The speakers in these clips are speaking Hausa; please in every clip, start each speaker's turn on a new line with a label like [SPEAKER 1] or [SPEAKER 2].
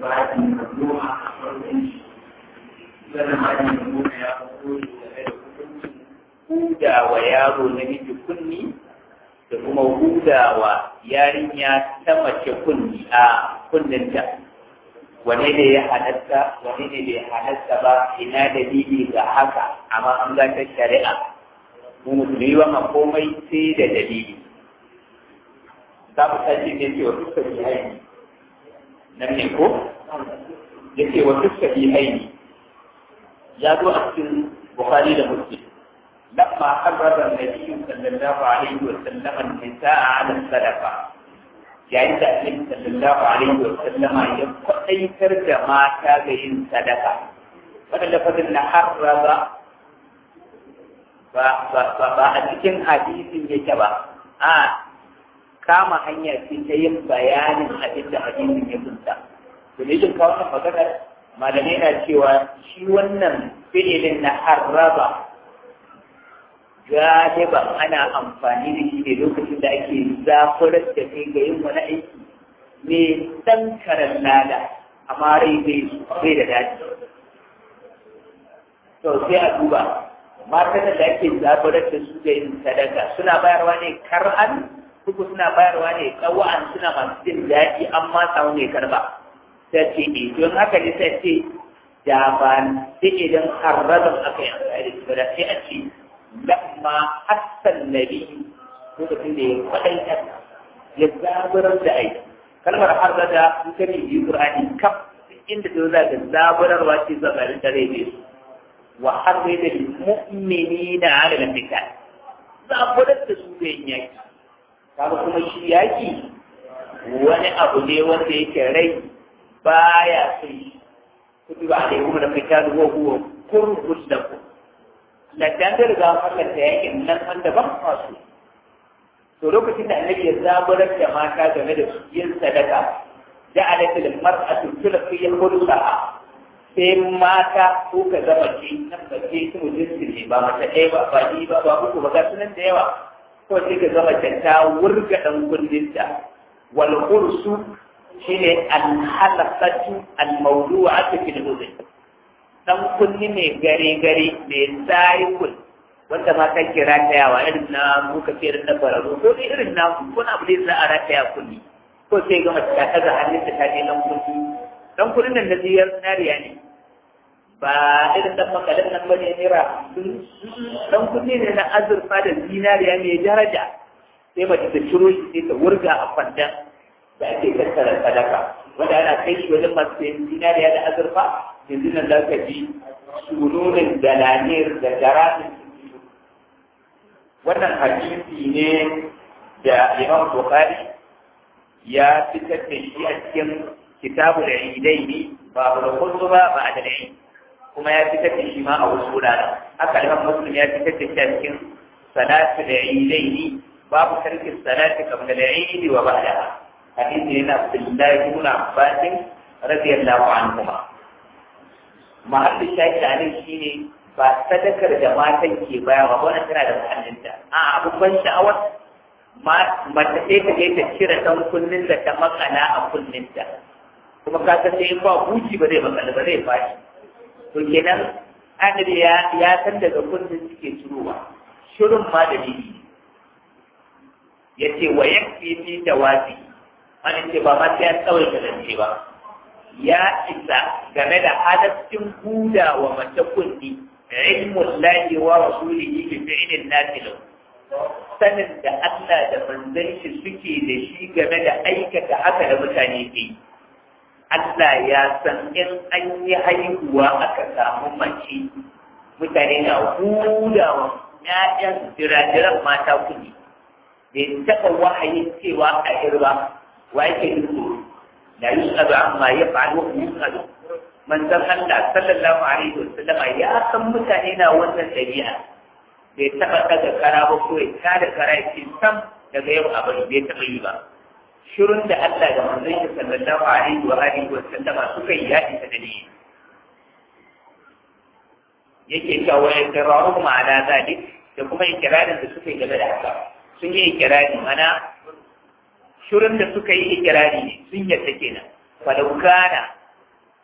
[SPEAKER 1] ba da goma a farkon shi zana ma da goma ya fito game da hukuncin huda wa yaro na miji kunni da kuma huda wa yarinya ta mace kunni a kunninta wane ne ya halatta wane ne bai halatta ba ina dalili ga haka amma an ga ta shari'a mu musulmi ba ma komai sai da dalili za mu tashi ne ce wa fuskar haini nan ne ko ya ce wa fuskar haini ya zo a cikin bukhari da muslim لما حرر النبي صلى الله عليه وسلم النساء على الصدقه yayin da annabi sallallahu alaihi wa sallama ya kwaɗaitar da mata ga yin sadaka wannan lafazin na harraba ba ba a cikin hadisin yake ba a kama hanya ce ta yin bayanin abin da hadisin ya kunta to ne jin kawo wannan maganar malamai na cewa shi wannan fi'ilin na harraba galiban ana amfani da shi ne lokacin da ake zafurar da kai ga yin wani aiki ne ɗan karen lada amma rai bai da daɗi to sai a duba matan da ake zafurar da su ga yin sadaka suna bayarwa ne kar'an kuku suna bayarwa ne ƙawa'an suna masu jin daɗi amma samu mai karba sai ce e don haka ne sai ce da ba sai idan harrazan aka yi amfani da shi ba da sai a ce lamma hassan nabi lokacin da ya kwaɗaitar ya zaburar da aiki kalmar harza da in ka bibi qur'ani kaf inda ta za ga zaburarwa ce zabarin da rai ne wa harza da mu'minina ala al-qital zaburar da su da yin yaki kaga kuma shi yaki wani abu ne wanda yake rai baya son shi kutuba alaikum da qital wa huwa kurhul lakum lantan da riga fallanta yakin nan wanda ban masu to lokacin da annabi ya zaburar da mata game da yin sadaka ja'alat lil mar'atu tulqi khulusaha sai mata ko ka zama ce nan ba ce su jinsi ne ba mata ɗaya ba ba ni ba ba uku ba ga sunan da yawa ko sai ka zama ta wurga dan kundinta wal khursu shine al halaqatu al mawdu'atu fil udhun dan kunni mai gare-gare mai cycle wanda ma kan kira ta yawa irin na muka ce irin na bararo ko dai irin na ko na abu da za a rataya kunni ko sai ga mace ta kaza hannunta ta je dan kunni dan kunnin nan na ziyar nariya ne ba irin dan makalin nan bane nira dan kunni ne na azurfa da zinariya mai daraja sai mace ta ciro shi sai ta wurga a kwandan da ake tattara sadaka wanda ana kai shi wajen masu sayan zinariya da azurfa yanzu nan za ka ji sununin dalanir da garamin wannan hadisi ne da imam bukhari ya fitar da shi a cikin kitabu da idai ne ba da kullu ba ba da dai kuma ya fitar da shi ma a wasu wuraren haka imam muslim ya fitar da shi a cikin salatu da idai ne babu tarkin salati kamar da idi wa ba'daha hadisi ne na abdullahi ibn abbas radiyallahu anhuma mahallin shafi a nan shi ne ba sadakar da matan ke baya ba wannan tana da muhallinta a abin ban sha'awar mata sai ta je ta cire ɗan kunnin da ta makana a kunninta kuma ka san sai ba buci ba zai makala ba zai fashi to kenan annabi ya ya san daga kunnin suke cirowa shirin ma da bibi yace wa yakfi fi tawazi an ce ba ma sai an tsawai da zance ba ya isa game da halaccin huda wa mace kunni ilmun lahi wa rasulihi bi fi'lin nafil sanin da Allah da manzon shi suke da shi game da aikata haka da mutane ke Allah ya san in an yi haihuwa aka samu mace mutane na huda wa ƴaƴan jirajiran mata kunni bai taɓa wahayin cewa a irba wa yake nufi لا يسأل عما يفعل وهم يسألون من ذن الله صلى الله عليه وسلم يا san mutane na wannan dabi'a bai taɓa daga kara ba ko ya tada kara ya ce sam daga yau abin bai taɓa yi ba shirun da Allah da manzon shi sallallahu alaihi wa alihi wa sallama suka yi yaɗi ta dalili yake cewa ya kiraru ma'ana zalik da kuma ikirarin da suka yi game da haka sun yi ikirari mana shirin da suka yi ikirari ne sun yadda kenan falau kana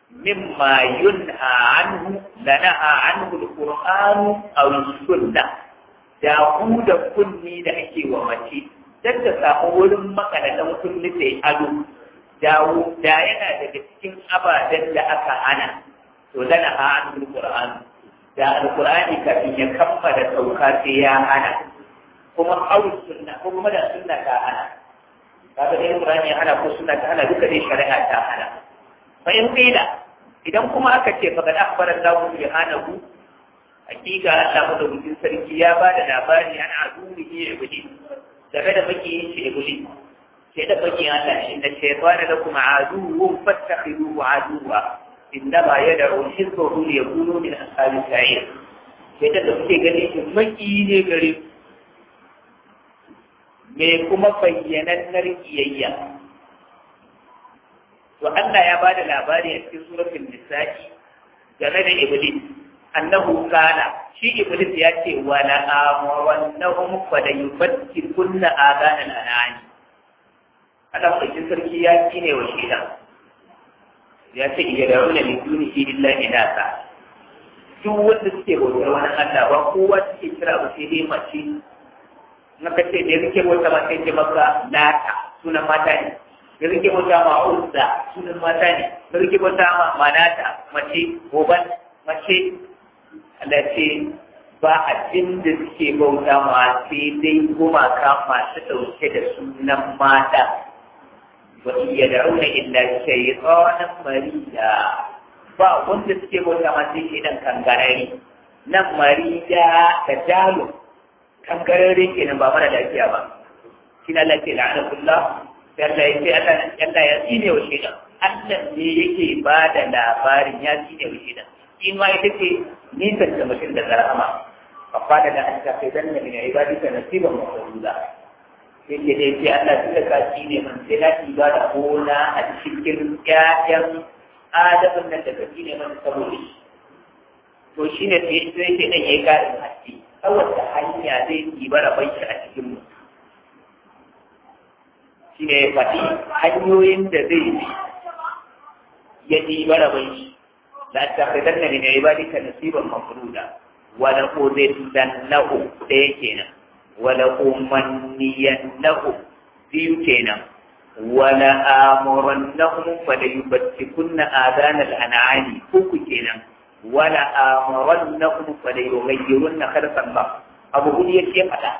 [SPEAKER 1] mimma yunha anhu lanaha anhu alqur'anu aw sunna da ku da kunni da ake wa mace dan ta samu wurin makaladan kunni sai ado dawo da yana daga cikin ababen da aka hana to lanaha anhu alqur'anu da alqur'ani kafin ya kammala sauka sai ya hana kuma aw sunna ko kuma da sunna ta hana kaga dai Qur'ani ya hana ko sunna ta hana duka dai shari'a ta hana fa in qila idan kuma aka ce fa kad akhbara Allahu subhanahu hakika Allah madaukakin sarki ya ba da labari an adubihi iblis game da makiyin shi iblis sai da makiyin Allah shi da shaytan da kuma aduwwun fattakhiduhu aduwa innama yad'u hizbahu liyakunu min ashabi sa'ir sai da kuke gani shi makiyi ne gare ku mai kuma bayyanannar kiyayya to Allah ya bada labari a cikin suratul nisa'i game da iblis annahu kana shi iblis ya ce wa la amrannahum fa la yufattikuna adana al-anani Allah cikin sarki ya kine wa shi ya ce ya dauna min dunihi illa inasa duk wanda suke bautar wani Allah ba kowa suke kira ba sai dai mace maka ce da rike wata mata ce maka lata sunan mata ne da rike wata ma uzza sunan mata ne da rike wata ma manata mace goban mace Allah ce ba abin da suke bauta ma sai dai gumaka masu ɗauke da sunan mata wa iya da'una illa shaytanan marida ba wanda suke bauta ma sai idan kangarari nan marida da dalo kankararre kenan ba mara lafiya ba shi na lafiya la'ana kullah sai Allah ya ce Allah ya tsine wa shaidan Allah ne yake ba da labarin ya tsine wa shaidan in ma ita ce nisan da mutum da zarama fa fada da an ta kai danna min ibadika nasiban mafruda yake dai sai Allah tunda ka tsine man sai na ibada gona a cikin ƴaƴan adamin nan da ka tsine man saboda shi to shine sai sai ke dan yayi karin haske ta wata hanya zai ɗiba rabon shi a cikin mu shi ne faɗi hanyoyin da zai bi ya ɗiba rabon shi la ta fitar da min ibadika nasiban mafruda wala uzidannahu ɗaya kenan wala umanniyannahu biyu kenan wala amurannahum fala yubtikunna adana al-an'ami uku kenan wala amarannahum fa la yughayyirunna khalqa Allah abu hudu yake fada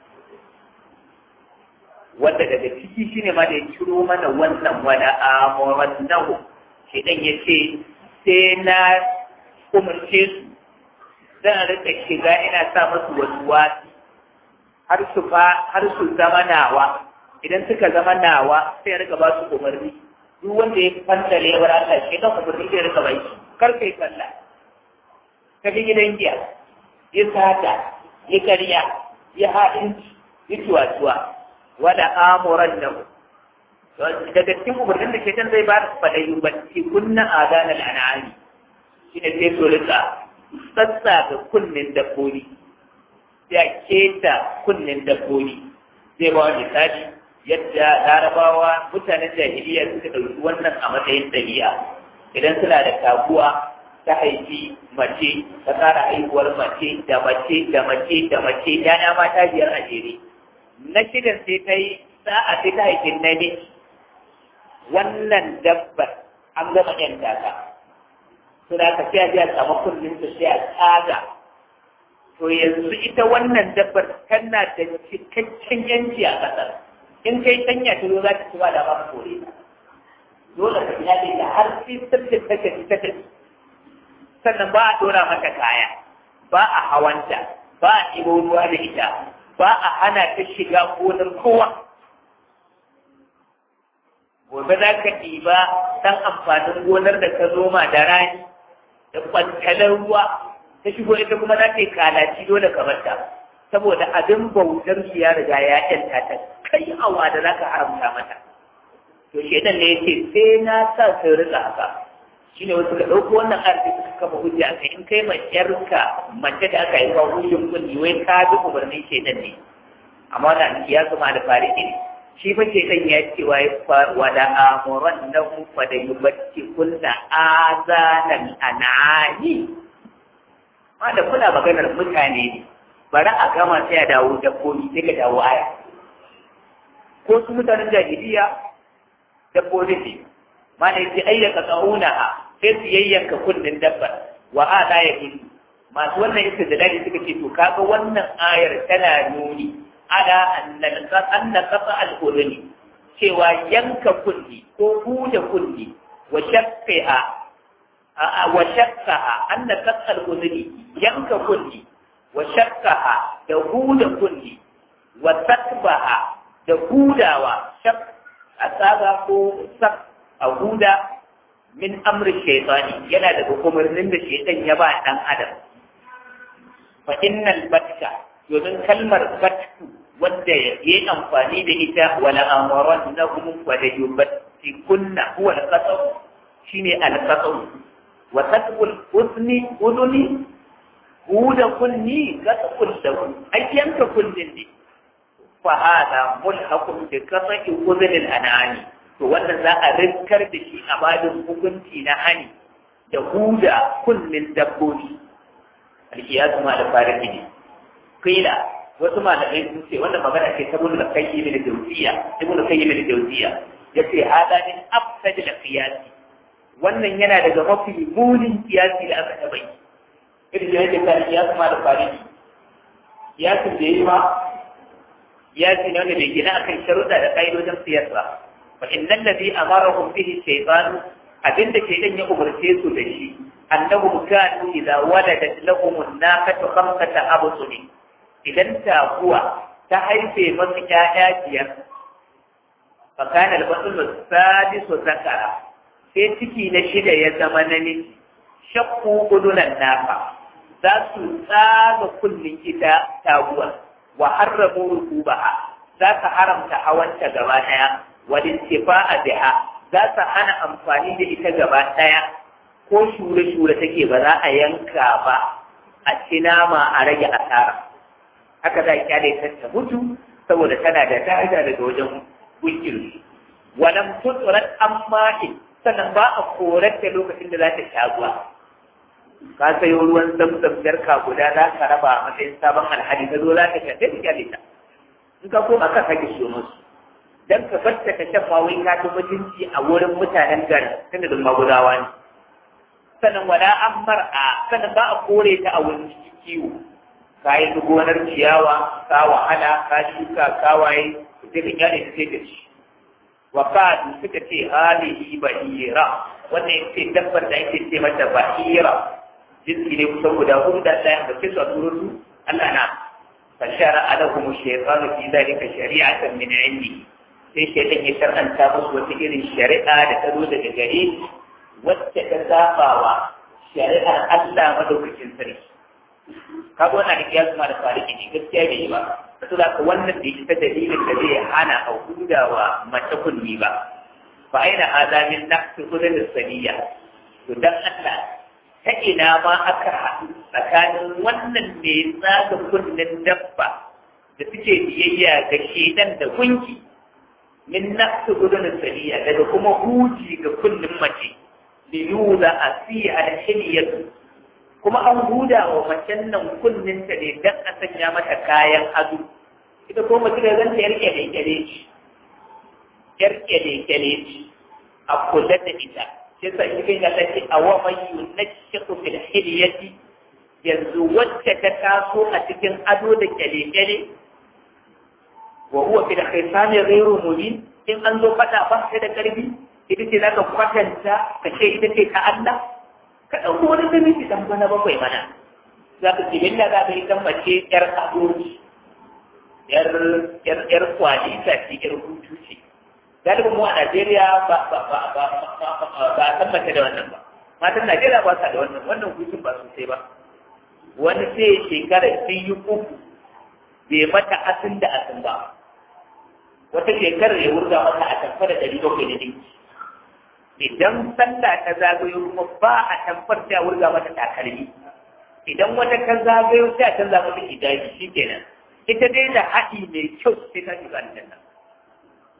[SPEAKER 1] wanda daga ciki shine ma da ya ciro mana wannan wala amarannahum shi dan yace sai na umarce su zan rika shiga ina sa musu wasu wasi har su fa har su zama nawa idan suka zama nawa sai ya rika ba su umarni duk wanda ya fanta ne wa Allah shi dan umarni sai ya rika bai kar kai sallah ka bi gidan giya ya sata ya karya ya haɗinci ya tuwa-tuwa wada amuran da daga cikin umarnin da shaitan zai ba da faɗayi bacci kunna adana al'anani shi ne sai so rika sassa ga kunnen dabbobi ya keta kunnen dabbobi zai ba wani misali yadda larabawa mutanen jahiliya suka ɗauki wannan a matsayin ɗabi'a idan suna da kaguwa ta haifi mace ta ƙara haihuwar mace da mace da mace da mace yana mata biyar a jere na shidan sai ta yi sa'a sai ta haifi namiji wannan dabbar an gama yan taka su da ka sai a ji a samu kullum su sai a tsaga to yanzu ita wannan dabbar tana da cikakken yanci a ƙasar in kai tanya ta zo za ta ci ba da ba kore dole ka iyali da har sai tabbata ta tafi ta tafi sannan ba a dora mata kaya ba a hawanta ba a ɗibo ruwa da ita ba a hana ta shiga gonar kowa gobe za ka ɗiba ɗan amfanin gonar da ka zoma da rani da kwantalar ruwa ta shigo ita kuma za ta yi kalaci dole ka mata saboda abin bautar su ya riga ya ƴanta ta kai awa da za ka haramta mata to shedan ne ya ce sai na sa sai rika haka shine wasu ka ɗauko wannan arziki suka kafa hujja aka in kai mai yarka mace da aka yi wa hujjin kunni wai ka bi umarnin shedan ne amma wannan ya zama da fari ne shi fa ce dan ya ce wa wa da amuran na fa da yubatti kunna azanan anani ma da kuna maganar mutane ne bari a gama sai a dawo dabbobi sai ka dawo aya ko su mutanen jahiliya dabbobi ne ma da yake ayyaka tsaunaha sai su yayyanka kunnin dabbar wa a da ya gudu masu wannan istidlali suka ce to kaga wannan ayar tana nuni ala anna qata al-udhni cewa yanka kunni ko huda kunni wa shaqqa wa shaqqaha anna qata al-udhni yanka kunni wa shaqqaha da huda kunni wa takbaha da hudawa shaq asaga ko sak a huda min amri shaytani yana daga umarnin da shaytan ya ba dan adam fa innal batka domin kalmar batku wanda ya yi amfani da ita wala amuran na hum wa da yubatti kunna huwa al-qasam shine al-qasam wa tatqul udni udni huda kunni qasqul lahu ayyanka kullin ne fa hada mulhaqun bi qasqi udni al-anani to wannan za a rinkar da shi a badin hukunci na hani da huda kullin dabbobi al-qiyas ma da fariki ne kila wasu malamai sun ce wannan magana ce ta ibnu qayyim da jawziya ibnu qayyim da jawziya yace hada min afsad al qiyas wannan yana daga mafi munin kiyasi da aka taba yi irin da yake kan kiyas ma da fariki kiyasin da yi ma kiyasi ne wanda bai gina akan sharuɗa da ƙa'idojin siyasa fa innal ladhi amarahum bihi shaytan abinda shaytan ya umarce su da shi annahum kanu idza waladat lahum an-naqatu khamsata absuni idan taguwa ta haife masu ƴaƴa biyar fakanar batsul sadisu zakara sai ciki na shida ya zama namiji shakku udunan nafa za su tsaga kullin ita taguwa wa harramu rukubaha za ka haramta hawanta gaba ɗaya wa a biha za ta hana amfani da ita gaba ɗaya ko shure-shure take ba za a yanka ba a ci nama a rage asara haka za a kyale ta ta mutu saboda tana da daraja daga wajen gunkin walam tuturat amma sannan ba a korar da lokacin da za ta sha ruwa ka sayo ruwan zamzam jarka guda za ka raba a matsayin sabon alhali ka zo za ka sha sai ka kyale ta in ka koma ka sake siyo musu dan ka bar ta ka shan ma wai ka ta mutunci a wurin mutanen garin tunda da magudawa ne sannan wala an mar'a sannan ba a kore ta a wurin kiwo ka yi gonar ciyawa ka wahala ka shuka ka waye sai ka kyale ta sai ka ci wa kadu suka ce halihi bahira wannan ita dabbar da ake ce mata bahira jinsi ne kusan guda hudu da ɗaya da kisa turutu Allah na fashara alahum shaytanu fi dhalika shari'atan min indi sai shaytan ya shar'anta musu wata irin shari'a da ta zo daga gare wacce ta sabawa shari'ar Allah madaukakin sarki kaga wannan da kiyasu ma da fariki ne gaskiya bai yi ba to da wannan da ita dalilin da zai hana a hudawa mace kunni ba fa aina hada min naqsi hudul saniya to dan Allah ta ina ma aka haɗu tsakanin wannan ne tsaga kunnen dabba da suke biyayya ga shedan da gunki min naqsi hudul saniya daga kuma huji ga kunnin mace liyuza asiya al-hiliyatu kuma an huda wa macen nan kunninta ne don a sanya mata kayan ado ita ko mace da zanta yar kyale-kyale ce yar kyale-kyale ce a kula da ita shi sa shi kai ta ce a wa mai yunashiqu fil hilyati yanzu wacce ta taso a cikin ado da kyale-kyale wa huwa fil khisami ghayru mubin in an zo fada ba sai da karfi ita ce zaka kwatanta ka ce ita ce ta Allah ka ɗauko wani namiji ɗan bana bakwai mana za ka ce billa za ka yi ɗan mace ƴar adoji ƴar ƴar ƴar kwali ta ce ƴar hutu ce galibin mu a Najeriya ba ba ba ba ba a san mace da wannan ba matan Najeriya ba sa da wannan wannan hutun ba sosai ba wani sai shekara sun yi uku bai mata asin da asin ba wata shekarar ya wurga mata a tamfa da ɗari bakwai da dinki idan sallah ta zagayo kuma ba a tamfar ta wurga mata takalmi idan wata ta zagayo sai a canza mata hijabi shikenan ita dai da haɗi mai kyau sai ta shiga aljanna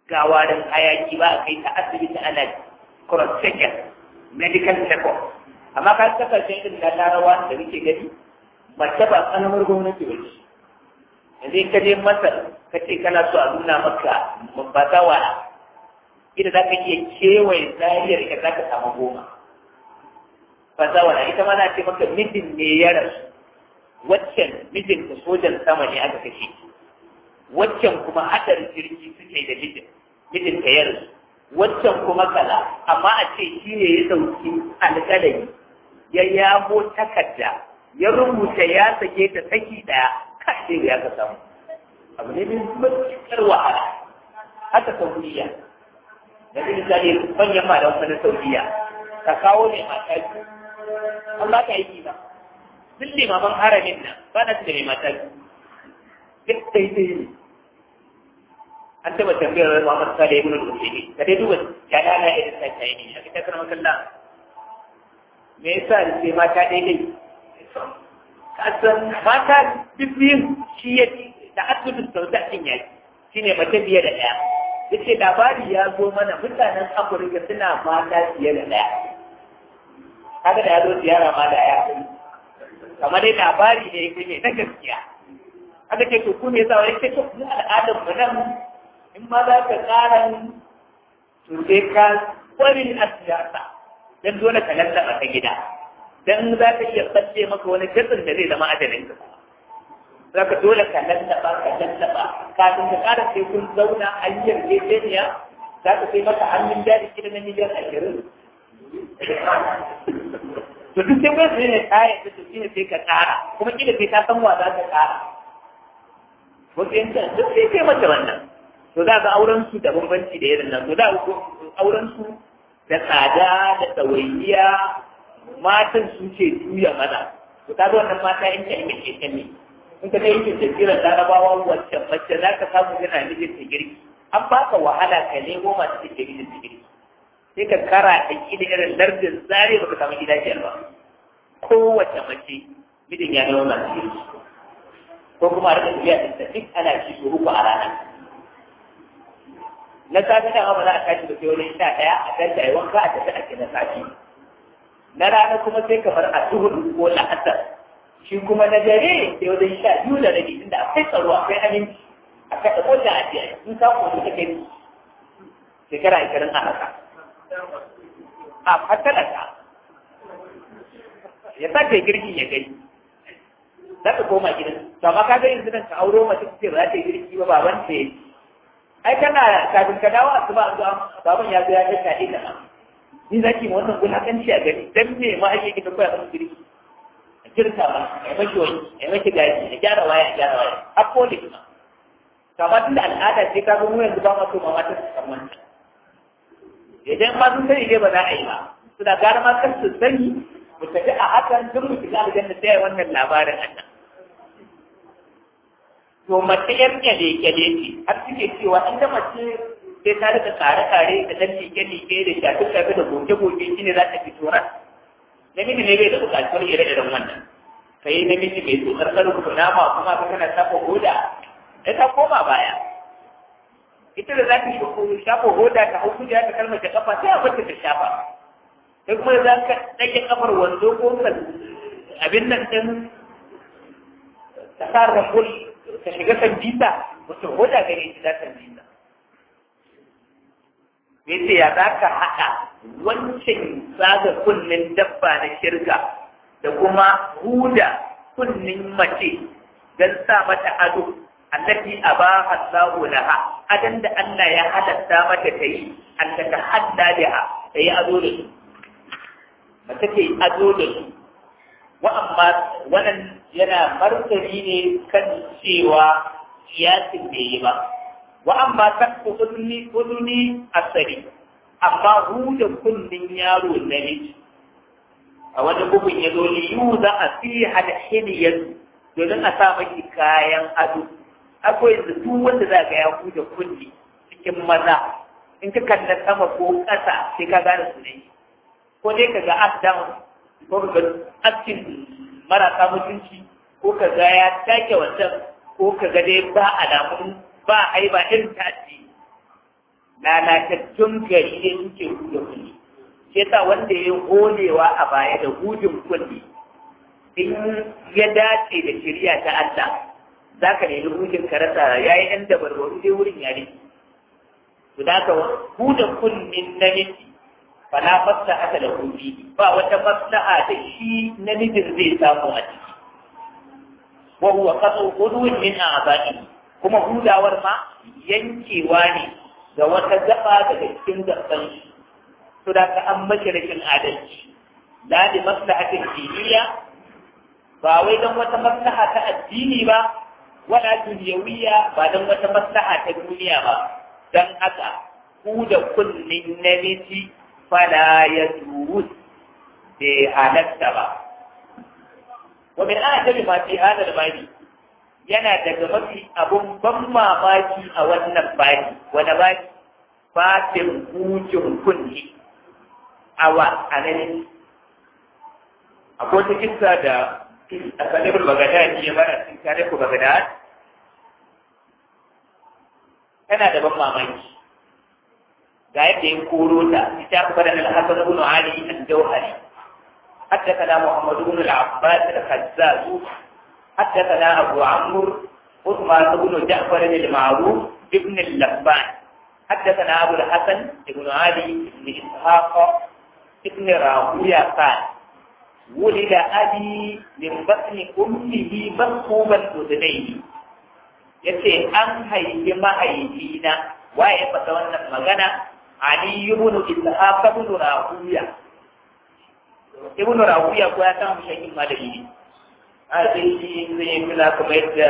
[SPEAKER 1] gawarin hayaki ba a kai ta asibiti ana cross checker medical check-up amma ka kasashen irin na larawa da muke gani mace ba kalamar gwamnati ba ce yanzu ka je masar ka ce kana so a nuna maka bazawa ita za ka iya kewaye zariyar ka za ka samu goma bazawa ita ma na ce maka mijin ne ya rasu waccan mijin ta sojan sama ne aka kashe waccan kuma haɗarin jirgi suke da mijin mijin ta ya rasu waccan kuma kaza amma a ce shi ne ya ɗauki alƙalami ya yamo takarda ya rubuta ya sake ta saki ɗaya kashe ya ka samu abu ne mai matuƙar wahala haka saudiya da zai misali manyan malaman wani saudiya ka kawo ne mata biyu an ba ka aiki ba duk limaman haramin nan ba na su da mai mata biyu duk daidai ne an taɓa tambayar Muhammad Salih ibn al-Usaimi ka dai duba yana na irin ta ta yi ne ta kana makalla me yasa sai mata daidai kasan mata bibbiyin shi ya ci da asibitin saudatin ya ci shi ne mace biye da ɗaya ya ce labari ya zo mana mutanen afirka suna mata fiye da ɗaya haka da ya zo ziyara ma da ya kamar dai labari ne ya ne na gaskiya haka ce to ku me yasa wani ce to mu al'adar mu nan in ma za ka ƙara to sai ka kwarin a siyasa don dole ka lallaba ta gida dan za ka iya tsalle maka wani gatsin da zai zama ajalin ka za ka dole ka lallaba ka lallaba kafin ka ƙara sai kun zauna a yi yarjejeniya za ka sai maka hannun jari kila na miliyan ashirin to duk sai kai sai ne kayan da shi ne sai ka ƙara kuma kila sai ka san wa za ka ƙara wasu yankan duk sai kai mata wannan to za ka auren su da bambanci da irin nan to za ka auren su da tsada da ɗawainiya matan su ce juya mana to kaga wannan mata in ta yi ke ne in ka dai yake tafiyar larabawa wacce mace za ka samu yana mijin ta girki an baka wahala ka nemo masu take mijin ta girki sai ka kara da kila irin lardin zare baka samu gida biyar ba kowace mace mijin ya nemo masu girki ko kuma a rika tafiya da tafi ana ci su uku a rana na safe da ba za a tashi da sai wani sha ɗaya a tashi a yi wanka a tafi ake na safe na rana kuma sai kamar a duhur ko la'asar shi kuma na dare sai wajen sha biyu da rabi inda akwai tsaro akwai aminci a kaɗa mota a biya in ka kuma ta kai shekara ashirin a haka a fatalaka ya sa ta girki ya gani za ka koma gidan to amma ka ga yanzu nan ka auro mace ce ba za ta yi girki ba baban ta yi ai kana kafin ka dawo asuba an zo baban ya zo ya ta kaɗe ka ni za ki ma wannan wulaƙanci a gani dan me ma ake kita koya masa girki a girka ma a yi maki wani a yi maki gaji a gyara waya a gyara waya a kone kuma kama tun da al'ada ce ka mu yanzu ba ma so ma mata su san wannan idan ma sun sani dai ba za a yi ba su da gara ma kan su sani mu tafi a hakan tun mu shiga aljanna sai wannan labarin annan to mace yar kyale kyale ce har suke cewa ita mace sai ta rika kare-kare da ɗan like-like da shafi-shafi da goge-goge shi ne za ta fito ran. Namiji ne bai da buƙatuwar ire-iren wannan. Ka yi namiji mai tsotsar ƙarfi nama kuma ka kana shafa hoda, ya ta koma baya. Ita da za ta shafa hoda ta hau kuja ta kalmar ta kafa sai a bata ta shafa. Sai kuma za ka ɗage kafar wando ko ka abin nan ɗin ta sa rambul ta shiga sandita, wata hoda gare shi za ta sandita. me ce ya za ka haɗa wancan zaga kunnen dabba na shirka da kuma huda kunnin mace don sa mata ado allati aba Allahu laha adan da Allah ya halatta mata ta yi Allah ta hadda da ta yi ado da su mace ta yi ado da su wa amma wannan yana martani ne kan cewa kiyasin bai yi ba wa amma ta uduni uduni asali amma huda kullin yaro na miji a wani bugun ya zo liyu za a fi hada hiliyar domin a sa maki kayan ado akwai da duk wanda za ga ya huda kulli cikin maza in ka kalla sama ko ƙasa sai ka gane su ne ko dai ka ga up down ko ka ga askin marasa mutunci ko ka ga ya take wancan ko ka ga dai ba alamun ba ai ba irin ta addini lalatattun gari ne suke huda kulli shi yasa wanda ya holewa a baya da hudun kulli in ya dace da shirya ta Allah za ka nemi hudun ka rasa ya yi ɗan dabarbaru dai wurin ya rike to da ka huda kullin namiji fala maslaha da hudi ba wata maslaha da shi namijin zai samu a ciki wa huwa qatu qudwin min a'za'i kuma hudawar ma yankewa ne ga wata gaba daga cikin gaban shi to da ka an mashi rashin adalci la li maslahatin diniya ba wai don wata maslaha ta addini ba wala duniyawiya ba don wata maslaha ta duniya ba don haka ku da kullin namiji fala ya durus bai halatta ba wa min ajabi ma fi hada bani yana daga mafi abun ban mamaki a wannan bani wani bani fatin hujin kunni awa a nan akwai wata kisa da a sanibul bagadad ya mana cikin tarihu bagadad tana da ban mamaki ga yadda ya koro ta ita ku bada al-hasan ibn ali al-jawhari حدثنا محمد بن العباس الخزاز حدثنا ابو عمرو عثمان بن جعفر المعروف ابن اللبان حدثنا ابو الحسن بن علي بن اسحاق ابن راهويه قال ولد أبي من بطن أمه مرقوبا أذنيه yace an haifi mahaifina waye fata wannan magana Ali ibn Ishaq ibn Rahuya ibn Rahuya ko ya san shakin malami ne a sai shi zai yi kula kuma yadda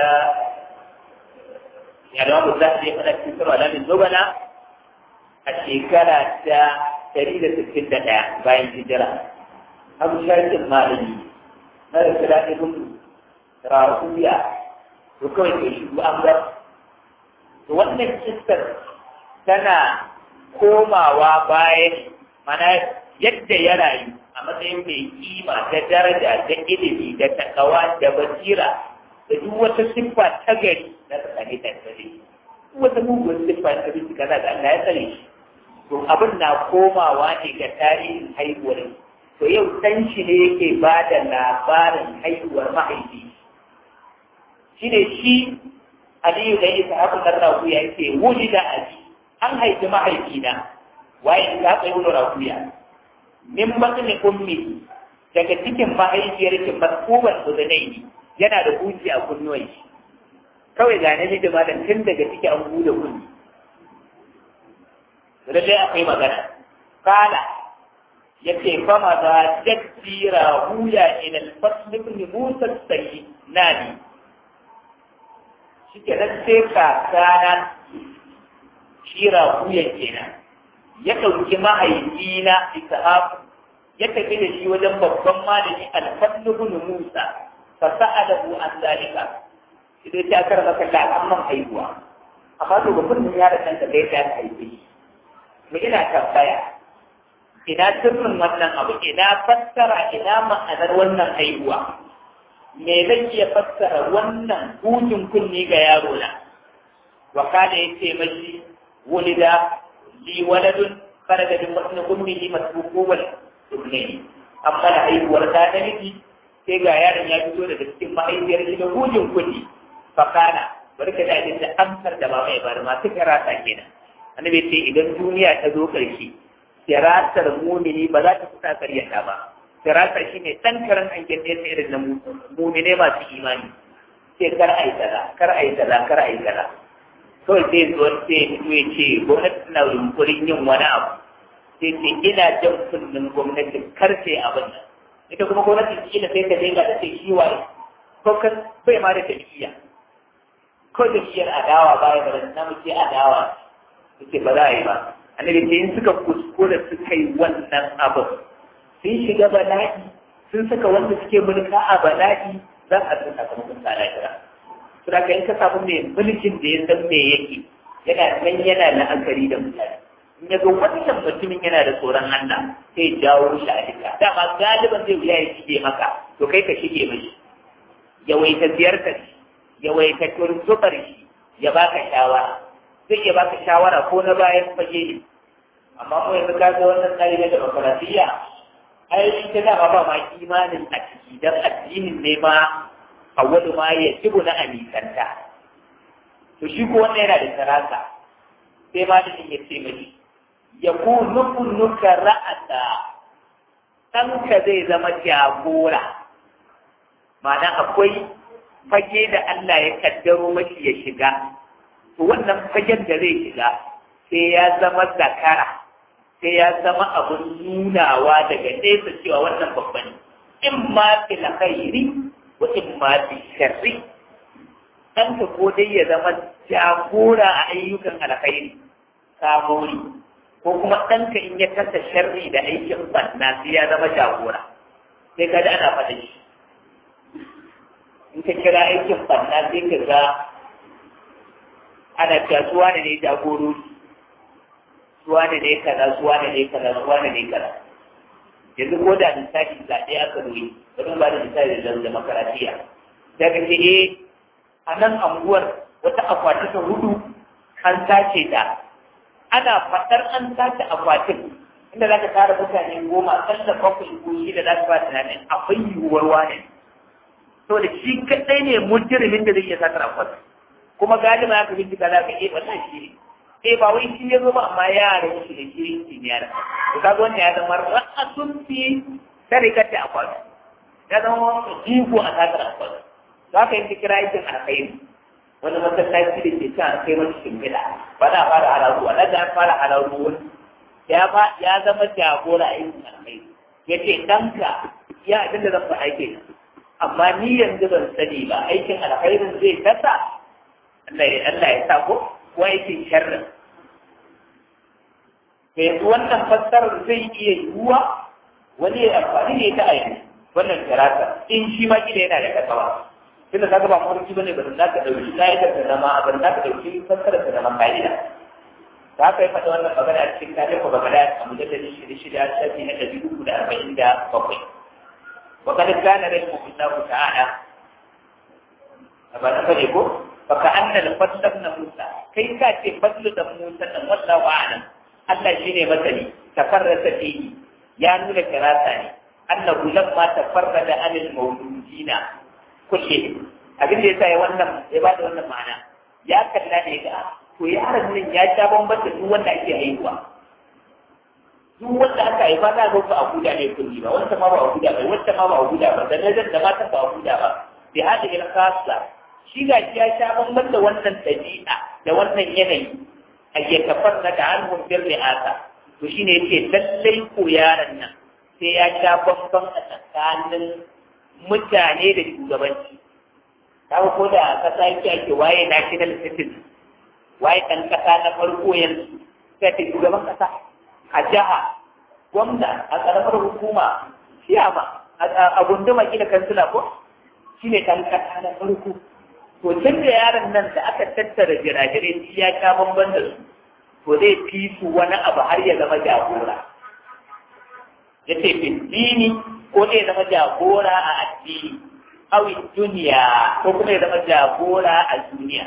[SPEAKER 1] ya da wanda za su yi fada cikin sarwa lamin zogana a shekara ta 161 bayan hijira abu sharkin malami na da kira ibn rahuya to kawai ke shi an bar to wannan kistar tana komawa bayan mana yadda ya rayu a matsayin mai kima da daraja da ilimi da takawa da basira da duk wata siffa ta gari na tsakani da tsare duk wata mugun siffa ta gari kaza da Allah ya tsare shi to abin na komawa ne ga tarihin haihuwar to yau ɗan shi ne yake ba da labarin haihuwar mahaifi shi ne shi aliyu da isa haku ɗan rakuya yake wuli da abi an haifi mahaifina waye ta haka yi wani rakuya min batni ummi daga cikin mahaifiyar ki maskuban uzunai yana da huji a kunnuwan shi kawai ga na da malam tun daga ciki an bude kunni lallai akwai magana kala yace fama da jaddira huya ila al-fasl ibn Musa sai nani shike nan sai ka kana shira huya kenan ya dauki mahaifina Ishaq ya tafi da shi wajen babban malami al-fasl ibn Musa fa sa'alahu an zalika idan ta karama kalla amman haihuwa amma to babban yaron nan da ya ta haife mu ina tambaya ina sirrin wannan abu ina fassara ina ma'anar wannan haihuwa me zan iya fassara wannan hujin kunni ga yaro na wa kana yace mashi wulida li waladun kharaja min batni ummihi masbuqan ibnihi amma da haihuwar ta da miji sai ga yaron ya fito daga cikin mahaifiyar shi da hujin kunni fa kana barka da da amsar da ba mai bar ma suka rasa kenan annabi ce idan duniya ta zo ƙarshe siratar mumini ba za ta kusa karyata ba sirata shi ne ɗan karan an gende ta irin na mumine masu imani sai kar a yi kaza kar a yi kaza kar a yi kaza kawai sai zuwa sai ya fito ya ce gwamnati na yunkurin yin wani abu sai ce ina jan kunnen gwamnati kar sai abin nan ita kuma gwamnati kila sai ta dinga da sai shi waye ko kan bai ma da tafiya ko da shi adawa baya da na muke adawa suke ba za a yi ba annabi ce in suka kuskura suka yi wannan abin sun shiga bala'i sun saka wanda suke mulka a bala'i za a san sakamakon sa lahira to da in ka samu mai mulkin da ya san me yake yana nan yana la'akari da mutane in ya ga wannan mutumin yana da tsoron Allah sai jawo shi a duka dama galiban zai wuya ya shige maka to kai ka shige mashi yawaita ziyartar shi yawaita turzubar shi ya baka shawara zai iya baka shawara ko na bayan fage ne amma mu yanzu ka ga wannan tsari na demokaratiyya ai ita dama ba ma imanin a ciki dan addinin ne ma awwalu ma ya tibu na amikanta to shi ko wannan yana da sarasa sai ma da ya ce mai ya ku nuka ra'ata ɗanka zai zama jagora ma'ana akwai fage da Allah ya kaddaro mashi ya shiga to wannan fagen da zai shiga sai ya zama zakara sai ya zama abun nunawa daga nesa cewa wannan babban in ma fil khairi wa in ma fil sharri ɗanka ko dai ya zama jagora a ayyukan alkhairi kamori ko kuma ɗanka in ya kasa sharri da aikin banna sai ya zama jagora sai ka ana faɗin shi in ka kira aikin banna sai ka ga ana cewa suwa ne jagorori suwa ne ne kaza suwa ne ne kaza suwa ne ne kaza yanzu ko da lissafi zaɓe aka nuni bari ba da lissafi da demokaratiya daga ce eh a nan anguwar wata akwati ta hudu an sace ta ana faɗar an sace akwatin inda za ka tara mutane goma kalla bakwai ko shida za su ba tunanin akwai yiwuwar wane to da shi kaɗai ne mujrimin da zai iya satar akwatin kuma galiba ya ka bincika za ka iya wannan shi ne eh ba wai shi ya zo ba amma yaran shi da shirin kimiyya to kaga wannan ya zama ra'asun fi tarikati akwati ya zama jigo a satar akwati za ka yi kira aikin alkhairi wani masallaci da ke can kai wani shimfiɗa ba za a fara hararu a nan fara hararu wani ya ba ya zama jagora a yin alkhairi ya ce ɗanka ya abin da zan faɗa ke amma ni yanzu ban sani ba aikin alkhairin zai kasa Allah ya Allah ya sa ko ko aikin sharrin yanzu wannan fassarar zai iya yiwuwa wani ya amfani da ita a yanzu wannan karata in shi ma kila yana da kasawa tunda kaga ba mafarki bane ba za ka dauki ka'idar ta zama ba za ka dauki fassarar ta zama ka'ida za ka yi faɗa wannan magana a cikin kafin ko magana a mujallar shida shida shafi na ɗari uku da arba'in da bakwai wa kada gane rai mu Allah ta'ala ba na sani ko fa ka anna al fadl na Musa kai ka ce fadl da Musa dan wallahu a'lam Allah shine masani tafarrasa fihi ya nuna kirasa ne annahu lamma tafarrada anil mawludina kulle abin da yasa ya wannan ya ba da wannan ma'ana ya kalla ne ga to yaron nan ya sha bamban da duk wanda ake haihuwa duk wanda aka haifa za ga ba a guda ne kulli ba wanda ma ba a guda ba wanda ma ba a guda ba da nazar da mata ba a guda ba bi hada ila khassa shi ga shi ya sha bamban da wannan dabi'a da wannan yanayi a ke kafar na da hannun birni asa to shine yace lallai ko yaron nan sai ya sha bamban a tsakanin mutane da shugabanci kawo ko da kasa yake ake waye national citizen waye ɗan kasa na farko yanzu sai ta shugaban kasa a jiha gwamna a ƙaramar hukuma siyama a gunduma kila kansila ko shi ne ɗan kasa na farko to tun da yaron nan da aka tattara jirajirai shi ya sha bamban da su to zai fi su wani abu har ya zama jagora ya ce dini ko zai zama jagora a addini awi duniya ko kuma ya zama jagora a duniya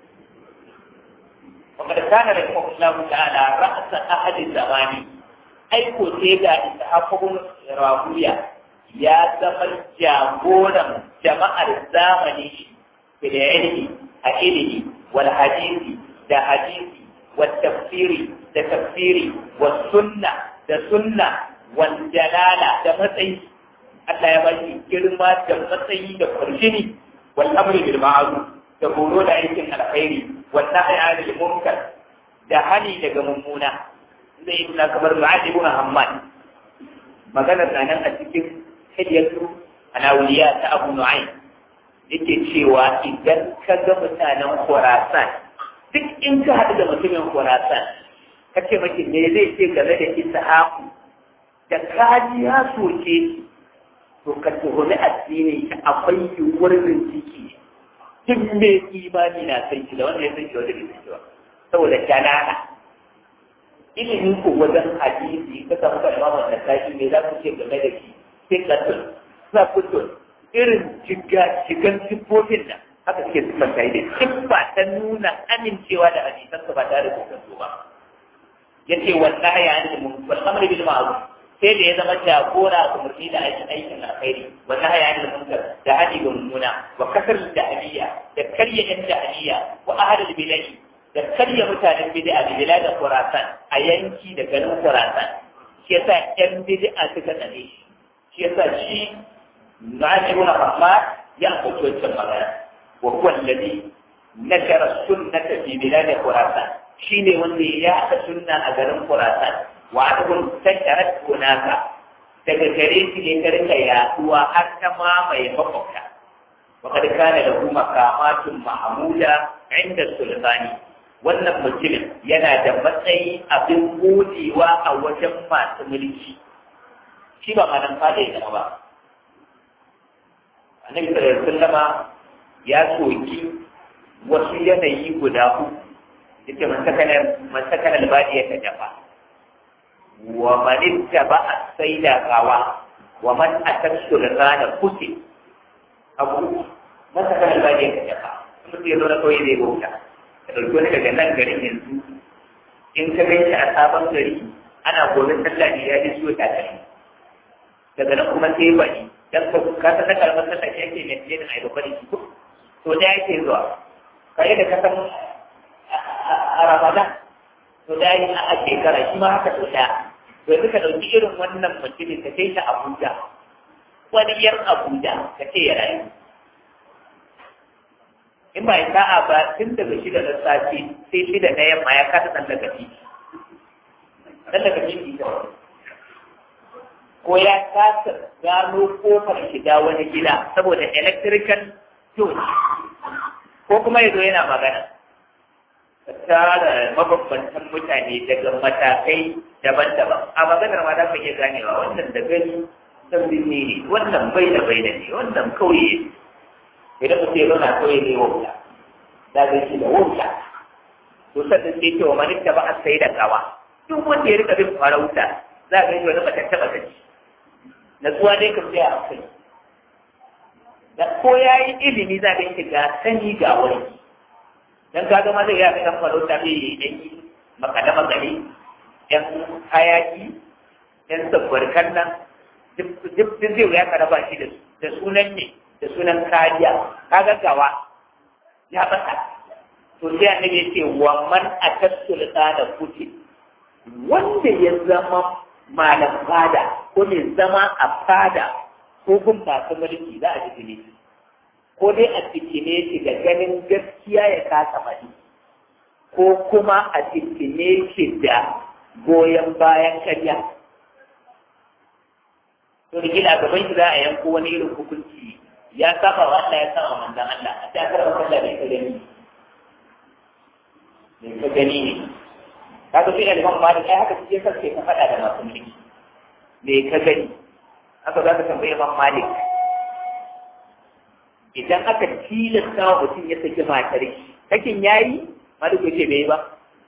[SPEAKER 1] وقد كان رحمه الله تعالى رأس أحد الزمان أي كتيجا إسحاق بن راهوية يا زمن جاغورا جماعة الزمن في العلم العلم والحديث ده حديث والتفسير ده تفسير والسنة ده سنة والجلالة ده متعي Allah ya bashi girma da matsayi da kwarjini wal amri bil ma'ruf da horo da aikin alkhairi wal nahy anil munkar da hani daga mummuna zai yi kamar Mu'adh ibn Hammad magana nan a cikin hadiyatu alawliya ta Abu Nu'aym yake cewa idan ka ga mutanen Khurasan duk in ka haɗu da mutumin Khurasan ka ce maki me zai ce game da Ishaqu da kaji ya soke shi to ka tuhumi addini ka akwai yiwuwar bincike duk mai imani na san shi da wanda ya san shi wanda bai san shi ba saboda kanana ilimin ko wajen hadisi ka samu ka imamu da tashi me za ku ce game da shi sai ka tun sa kutun irin shiga shigan siffofin nan haka suke siffar ta da siffa ta nuna amincewa da hadisan ba tare da kokonto ba yace wallahi ya ni mun wal amr bil ma'ruf sai da ya zama jagora ga murni da aikin aikin alkhairi wallahi ya ni munkar da hadi ga mummuna wa kasar da aliya da karya yan da aliya wa ahadul biladi da karya mutanen bid'a da biladan Khurasan a yanki da garin Khurasan shi yasa yan bid'a suka tsane shi shi yasa shi Na'ibun Rahman ya ambaci wancan magana wa huwa alladhi nashara sunnata fi bilad Khurasan shine wanda ya haɗa sunna a garin Khurasan wa adabun tasharat hunaka daga gare shi ne ta rika yaduwa har ta mamaye makwabta وقد كان له مقامات محمودة عند السلطان wannan mutumin yana da matsayi abin godewa a wajen masu mulki shi ba manan fada ya ba annabi sallallahu alaihi wasallama ya soki wasu yanayi guda uku yace man sakana man sakana albadi ya tajafa wa man ittaba as-sayda qawa wa man ataksu al-ghana kuti abu man sakana albadi ya tajafa mutum ya zo na kawai zai bauta ka ɗauki wani daga nan garin yanzu in ka gan shi a sabon gari ana gobe sallah ne ya ji ciwo takalmi daga nan kuma sai bani dan ka ka san na kalmar sallah shi ake mai da ai babbar shi to da yake zuwa kai da ka san a Ramadan to da yi a shekara shi ma haka to da to yanzu ka ɗauki irin wannan mutumin ka kai shi Abuja wani yar Abuja ka ce ya rayu in ba ya sa'a ba tun daga shida na safe sai shida na yamma ya kasa ɗan daga titi ɗan daga titi ko ya kasa gano kofar shiga wani gida saboda electrical torch ko kuma ya zo yana magana tara mabambantan mutane daga matakai daban-daban a maganar ma za ka iya ganewa wannan da gani san binne ne wannan bai da bai da ne wannan kauye idan mutum ya zauna kawai ne wauta da zai shi da wauta to sannan sai cewa mani ta ba a sai da gawa duk wanda ya rika bin farauta za a gani wani matanta matacci natsuwa dai kam sai a kai da ko ya yi ilimi za a gani ga sani ga wani dan ka ga ma zai ya kan farauta mai yi dan yi makada makale yan hayaki yan sabbarkan nan duk zai ya karaba shi da sunan ne da sunan kariya kaga gawa ya bata to sai annabi ya ce wa man atasul da kuti wanda ya zama malam fada ko mai zama a fada ko gun masu mulki za a jikine shi ko dai a jikine shi da ganin gaskiya ya kasa mani ko kuma a jikine shi da goyon bayan karya to da gila gaban shi za a yanko wani irin hukunci ya saba wa Allah ya saba manzan Allah a ta karɓar Allah bai ka gani bai ka gani ne ka ga fiye da Imam Malik ai haka suke sa ke ka faɗa da masu mulki bai ka gani haka za ka tambayi Imam Malik idan aka tilasta wa mutum ya saki matar shi sakin yayi Malik ya ce bai ba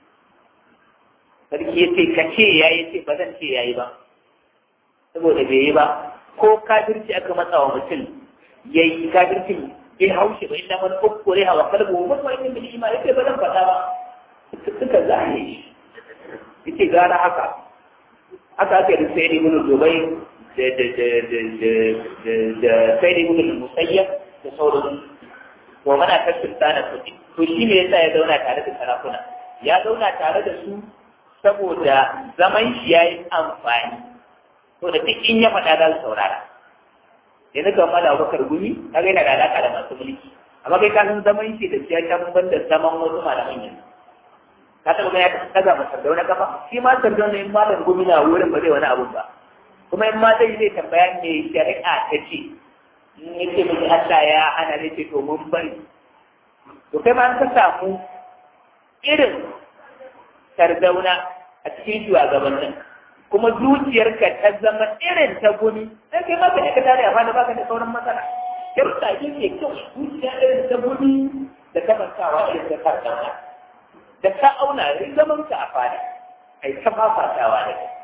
[SPEAKER 1] sarki ya ce ka ce yayi ce ba zan ce yayi ba saboda bai yi ba ko kafirci aka matsa wa mutum ya yi kafircin ya haushe ba inda wani ukkure hawa kalbu wani wani yin ima ya ce ba zan faɗa ba suka zane shi ya ce gara haka haka aka yi sai ne mun dubai da da da da da da da sai ne mun musayyab da sauran wa mana kashin tsana kuɗi to shi ne yasa ya zauna tare da sarakuna ya zauna tare da su saboda zaman shi ya yi amfani to da duk in ya faɗa za su saurara yanzu kan mala bakar gumi kaga yana da alaka da masu mulki amma kai ka san zaman shi da shi ya ta ban da zaman wasu malaman yanzu ka taɓa gani ya taga ma sardauna kafa shi ma sardauna in malam gumi na wurin ba zai wani abun ba kuma in ma zai zai tambaya me shari'a ta ce in ya ce miki Allah ya hana zai ce to mun bari to kai ma an ka samu irin sardauna a cikin shugabannin kuma zuciyarka ta zama irin ta gumi sai kai ma ka ka tare a fada baka da sauran matsala kirta ke ke kyau zuciya irin ta gumi da kamantawa irin ta sardauna da ka auna zaman ka a fada ai ta fafatawa da kai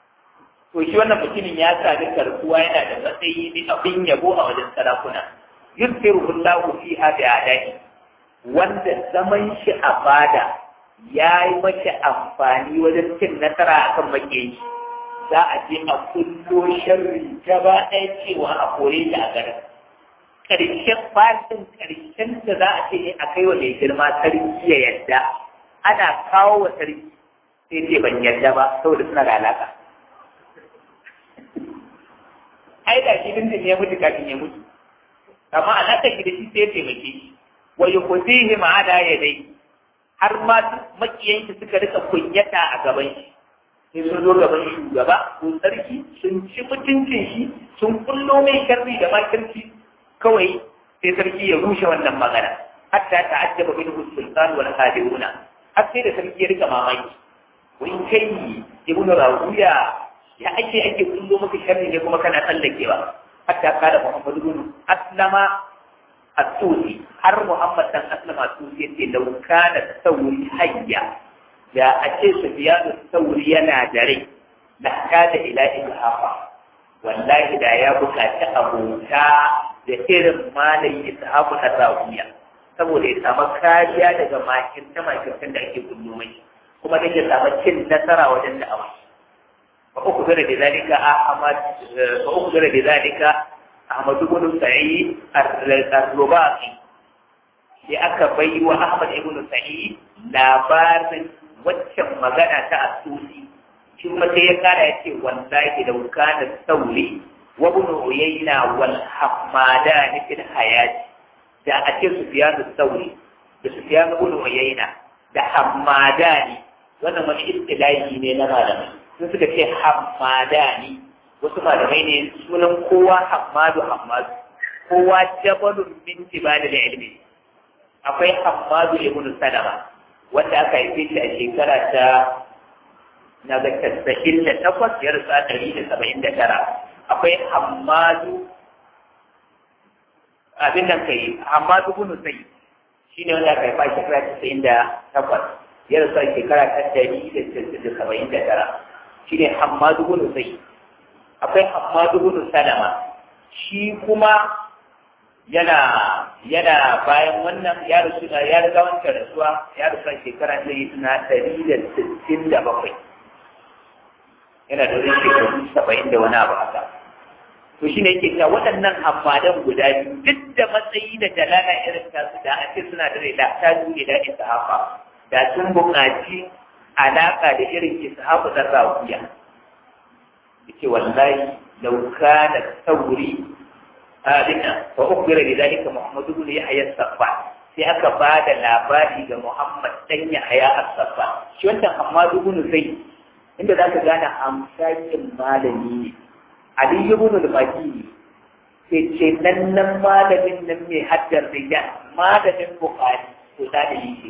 [SPEAKER 1] to shi wannan mutumin ya sami karkuwa yana da matsayi ne abin yabo a wajen sarakuna yusiru Allahu fiha bi adai wanda zaman shi a fada ya yi mace amfani wajen cin nasara akan makiyayi za a je a kullo sharri gaba ɗaya cewa a kore shi a garin ƙarshen fasin ƙarshen da za a ce a kai wa mai girma sarki ya yadda ana kawo wa sarki sai ce ban yadda ba saboda suna da alaƙa ai da shi dindin ya mutu kafin ya mutu amma alaƙa shi da shi sai ya taimake shi wa yukhzihi ma'ana yadai har ma makiyan shi suka rika kunyata a gaban shi sai sun zo gaban shugaba ko sarki sun ci mutuncin shi sun kullo mai sharri da makirci kawai sai sarki ya rushe wannan magana hatta ta'ajjaba minhu sultan wal hadiruna har sai da sarki ya rika mamaki wai kai ibnu rawiya ya ake ake kullo maka sharri ne kuma kana tsallakewa hatta kada muhammadu bin aslama at-tusi har muhammad dan aslama at-tusi yace law kana tawri hayya da a ce sufiyanu sauri yana da rai da kada ila ilhafa wallahi da ya buƙaci abota da irin malayi ishafu na rawiya saboda ya samu kariya daga makirce makircen da ake kullu mai kuma da ya samu cin nasara wajen da'awa fa uku zara da zalika ahmad fa uku zara da zalika ahmad ibn sa'id ar-rubaqi sai aka bai wa ahmad ibn sa'id labarin waccan magana ta asusi shi kuma sai ya kara ya ce wallahi da kana sauri wa ibn uyayna wal hamadan fil hayati da a ce sufyan sauri da sufyan ibn uyayna da hamadani wannan wani istilahi ne na malamai sun suka ce hamadani wasu malamai ne sunan kowa hamadu hamadu kowa jabalun min jibalil ilmi akwai hamadu ibn salama wanda aka haife shi a shekara ta na ga tasa'in da takwas ya rasa ɗari da saba'in da tara akwai hamadu abin nan kai hamadu bunu sai shi ne wanda aka haifa shekara tasa'in da takwas ya rasa shekara ta ɗari da saba'in da tara shi ne hamadu bunu sai akwai hamadu bunu salama shi kuma yana yana bayan wannan ya rasu ya riga wancan rasuwa ya rasu a shekara ta yi na ɗari da sittin da bakwai yana da wani shekaru saba'in da wani abu haka to shi ne yake cewa waɗannan hamadan guda biyu duk da matsayi da jalala irin tasu da ake suna da da ta juye da ishafa da sun buƙaci alaƙa da irin ishafu na rawiya yake wallahi lau kana sauri abinna fa ukbira bi dalika Muhammad ibn Yahya as-Saffa sai aka ba da labari ga Muhammad dan Yahya as-Saffa shi wannan Muhammad ibn Zayd inda zaka gane amsakin malami ne Ali ibn al-Madini sai ce nan nan malamin nan mai haddar rijal malamin Bukhari to da da yake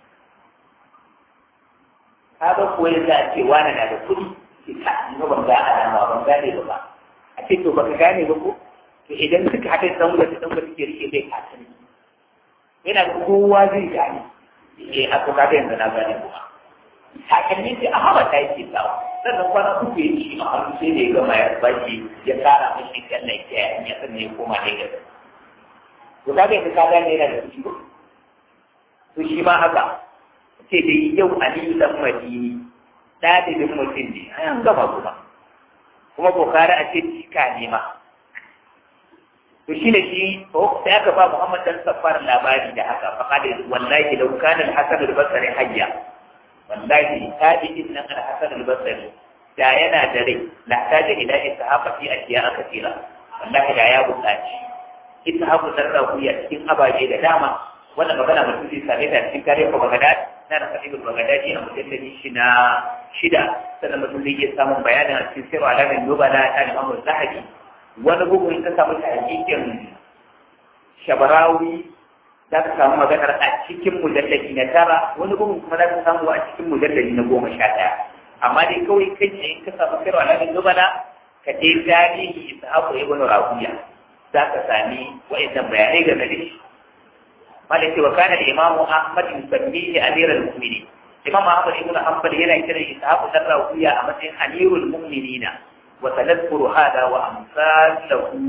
[SPEAKER 1] kaga ko yanzu a ce wani na da kuɗi ki ka ni ban ga alama ban gane ba a ce to baka gane ba ko to idan suka haɗa dan wata dan wata ke rike bai kasani yana da kowa zai gane eh a to kaga yanzu na gane kuma sakanni sai a haɓa ta yake sawa sannan kwana uku ya ci a hannu sai da ya gama ya baki ya tsara mashi kallon ya ya sannan ya koma Lagos to kaga yanzu ka gane yana da kuɗi to shi ma haka ce da yau Aliyu dan Madini ɗalibin mutum ne an gama kuma kuma kokari a ce cika ne ma to shi ne shi sai aka ba Muhammad dan Safar labari da haka fa kada wallahi law kana al-Hasan al-Basri hayya wallahi tabi'in nan al-Hasan al-Basri da yana da rai la taja ila ishaqa fi ashiya kathira wallahi da ya buƙaci ishaqa sarrafiya cikin abaje da dama wannan magana mutum zai same ta cikin kare ko Baghdad na da Khatibul Baghdadi a mujalladi shi na shida sannan mutum zai iya samun bayanin a cikin sirru alamin nubala ta Imam Zahabi wani bugun ka samu tahqiqin Shabarawi za ka samu maganar a cikin mujalladi na tara wani bugun kuma za ka samu a cikin mujalladi na goma sha ɗaya amma dai kawai kai ne in ka samu sirru alamin nubala ka je tarihi Ishaqu ibn Rabi'a za ka sami wa'annan bayanai game da shi مالك وكان الإمام أحمد يسميه أمير المؤمنين الإمام أحمد بن حنبل هنا كده إسحاق الراوية أمثل أمير المؤمنين وسنذكر هذا وأمثاله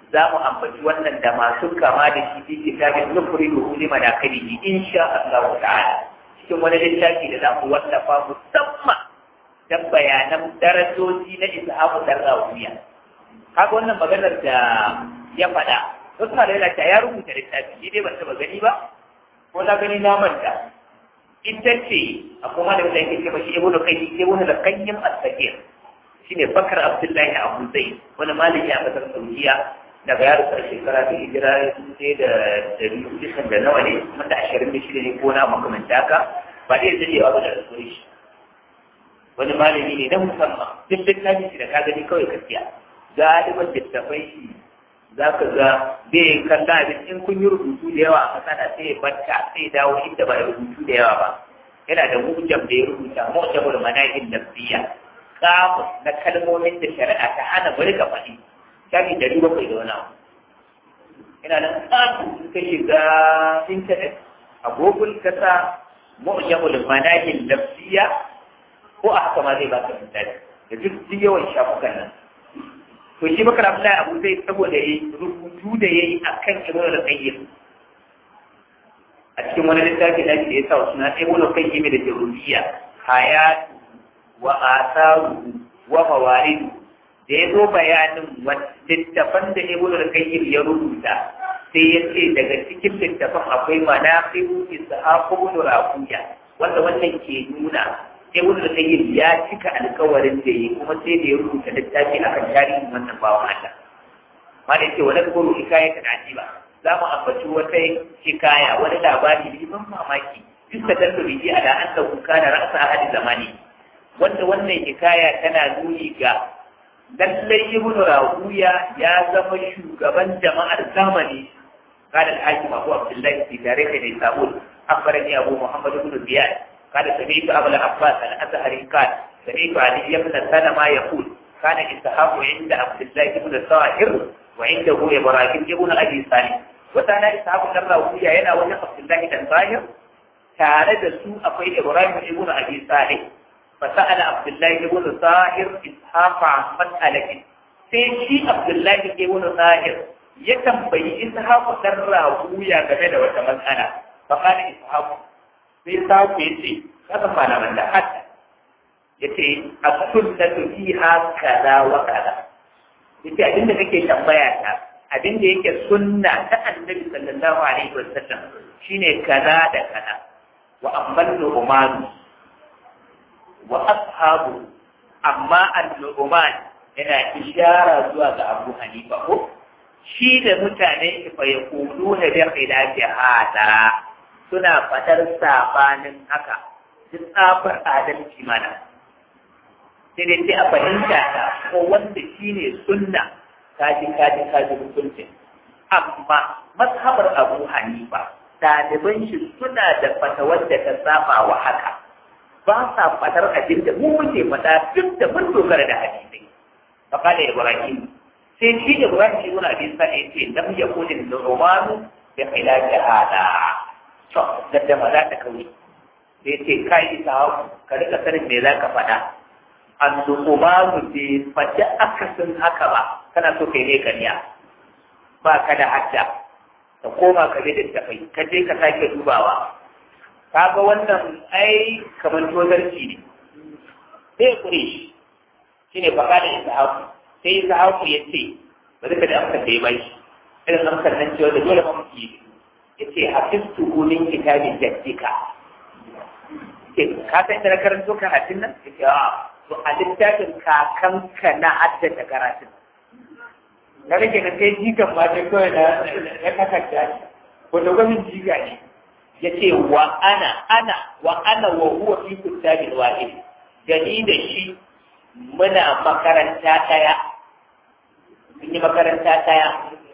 [SPEAKER 1] za mu ambaci wannan da masu kama da shi fi kitabin nufuri da huli manakalihi insha Allah ta'ala cikin wani littafi da za mu wallafa musamman don bayanan darajoji na ishaku dan rawiya kaga wannan maganar da ya faɗa wasu malamai ta ya rubuta littafi ni dai ban taɓa gani ba ko na gani na manta ita ce a kuma da wanda yake ce mashi ibnu qayyim ibnu al-qayyim as-sakir shine bakar abdullahi abu zaid wani malami a kasar saudiya daga yaro a shekara ta hijira sai da dari kusan da nawa ne kuma da ashirin da shida ne ko na makamanta haka ba dai dadewa ba da rasuwar shi wani malami ne na musamman duk littafin shi da ka gani kawai gaskiya galiban littafai shi za ka ga bai kalla abin in kun yi rubutu da yawa a kasa da sai ya barka sai ya dawo inda ba ya rubutu da yawa ba yana da mujam da ya rubuta mujamul manahin nafsiyya kamus na kalmomin da shari'a ta hana bari ka faɗi shafi dari bakwai da wani abu ina nan kamu in ka shiga intanet a google ka sa mujamul manahin nafsiyya ko a haka ma zai baka misali da duk yawan shafukan nan to shi bakar abdullahi abu zai saboda ya rubutu da ya yi a kan ibn al-qayyim a cikin wani littafi da ake yasa suna ibn al-qayyim da jaruriya hayatu wa asaru wa mawarid da ya zo bayanin littafan da ibn al-qayyim ya rubuta sai ya ce daga cikin littafan akwai manaqibu ishaq ibn rafiya wanda wannan ke nuna sai wani da yi ya cika alkawarin da yi kuma sai da ya rubuta littafi akan tarihin wannan bawan Allah ma da yake wani goro hikaya ta ba za mu ambaci wata hikaya wani labari ne ban mamaki duk da dan rubi a da an dauka kana ra'sa ahadi zamani wanda wannan hikaya tana nuni ga lallai ibn rahuya ya zama shugaban jama'ar zamani قال الحاكم أبو عبد الله في تاريخ نيسابور أخبرني أبو محمد بن زياد قال سمعت أبا العباس الأزهري قال سمعت علي بن سلمة يقول كان إسحاق عند عبد الله بن الطاهر وعنده إبراهيم بن أبي صالح وكان إسحاق بن راوية هنا وجه عبد الله بن الطاهر tare da su akwai Ibrahim ibn Abi Salih fasa'ala Abdullah ibn Zahir Ishaq an mas'alatin sai shi Abdullah ibn Zahir ya tambayi Ishaq dan Rahuya game da wata matsala fa kana Ishaq sai saku ya ce kasan malaman da hatta ya ce a sunnatu fiha kaza wa kaza ya ce abinda kake tambaya ta abinda yake sunna ta annabi sallallahu alaihi wa sallam shine kaza da kaza wa amman nu'man wa ashabu amma an-nu'man yana ishara zuwa ga Abu Hanifa ko shi da mutane fa yaquluna bi khilafi hada suna fatar sabanin haka duk tsafar adalci mana sai dai sai a fahimta ta ko wanda shi ne sunna kaji kaji kaji hukuncin amma mazhabar abu hanifa ɗaliban shi suna da fatawar da ta saba wa haka ba sa fatar abin da mu muke fata duk da mun dogara da hadisai faqala ibrahim sai shi ibrahim ibn abi sa'id ce lam yakun al-rumanu bi khilafi hada to da ma za ta kauri sai ce kai isa ka rika sanin me za ka faɗa an umaru bai faɗi akasin haka ba kana so kai ne kariya ba ka da hadda ka koma ka bi littafai ka je ka sake dubawa kaga wannan ai kamar tozarci ne sai kure shi shine faɗa da ishaku sai ishaku ya ce bari ka da amsar da ya bai irin amsar nan cewa da dole mamu yi yace hafistu min kitabin jaddika ke ka san da karanto karatun nan yace a to a littafin kakanka na haddata karatun na rage na kai jikan ma ta kawai na na kakanta ne wanda gwamnin jiga ne yace wa ana ana wa ana wa huwa fi kitabin wahid gani da shi muna makaranta daya mun yi makaranta daya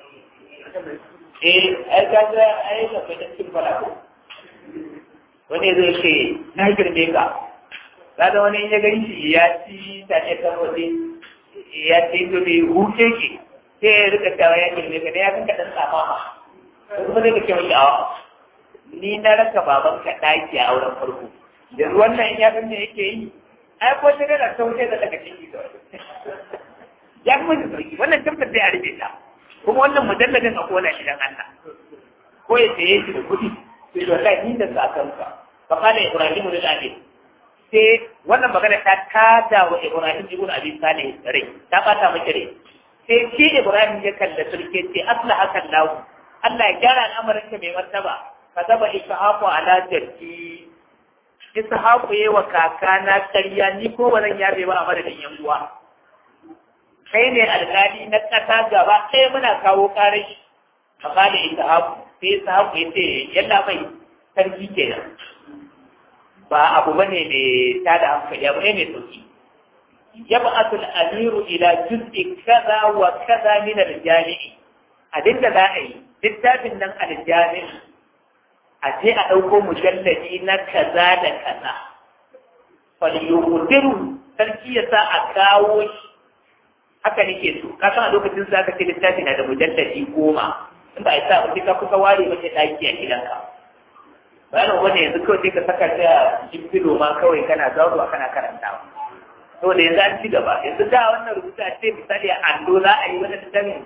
[SPEAKER 1] eh ai ga ga ai ga da cikin falako wani zai ce na girme ka kaga wani ya gani shi ya ci ta ne kan waje ya ce to bai huce ki sai ya rika tawa ya girme ka ne ya kanka dan tsama ma kuma zai ka ce mai awa ni na raka baban ka daki a auren farko yanzu wannan ya san me yake yi ai ko sai da sauke da daga ciki kawai ya kuma da sauki wannan tabbata sai a rufe ta kuma wannan mujalladin a kona shi dan Allah ko ya saye shi da kuɗi sai wallahi ni da sakanka fa kana ibrahim lil amin sai wannan magana ta tada wa ibrahim ibn abi salih rai ta bata miki rai sai shi ibrahim ya kalla sulke ce asla hakan lahu Allah ya gyara al'amarin ka mai martaba ka zaba ishaqu ala jaddi ishaqu yayi wa kakana ƙarya ni ko ba zan yabe ba a madadin yan uwa kai ne alƙali na ƙasa gaba ɗaya muna kawo ƙarai amma da ishaqu sai ishaqu ya ce yalla mai sarki kenan ba abu bane mai tada hankali abu ne mai sauki يبعث الأمير إلى جزء كذا وكذا من الجامع أدين لا أي littafin nan aljami a je a ɗauko mujalladi na kaza da kaza falyudiru sarki ya sa a kawo shi haka nake so ka san a lokacin za ka ce littafi na da mujalladi goma in ba a sa ba ka kusa ware mace ɗaki a gidanka bayan wani yanzu kawai sai ka saka ta cikin filo ma kawai kana zauruwa kana karantawa saboda yanzu an ci gaba yanzu da wannan rubuta ce misali a allo za a yi wani littafin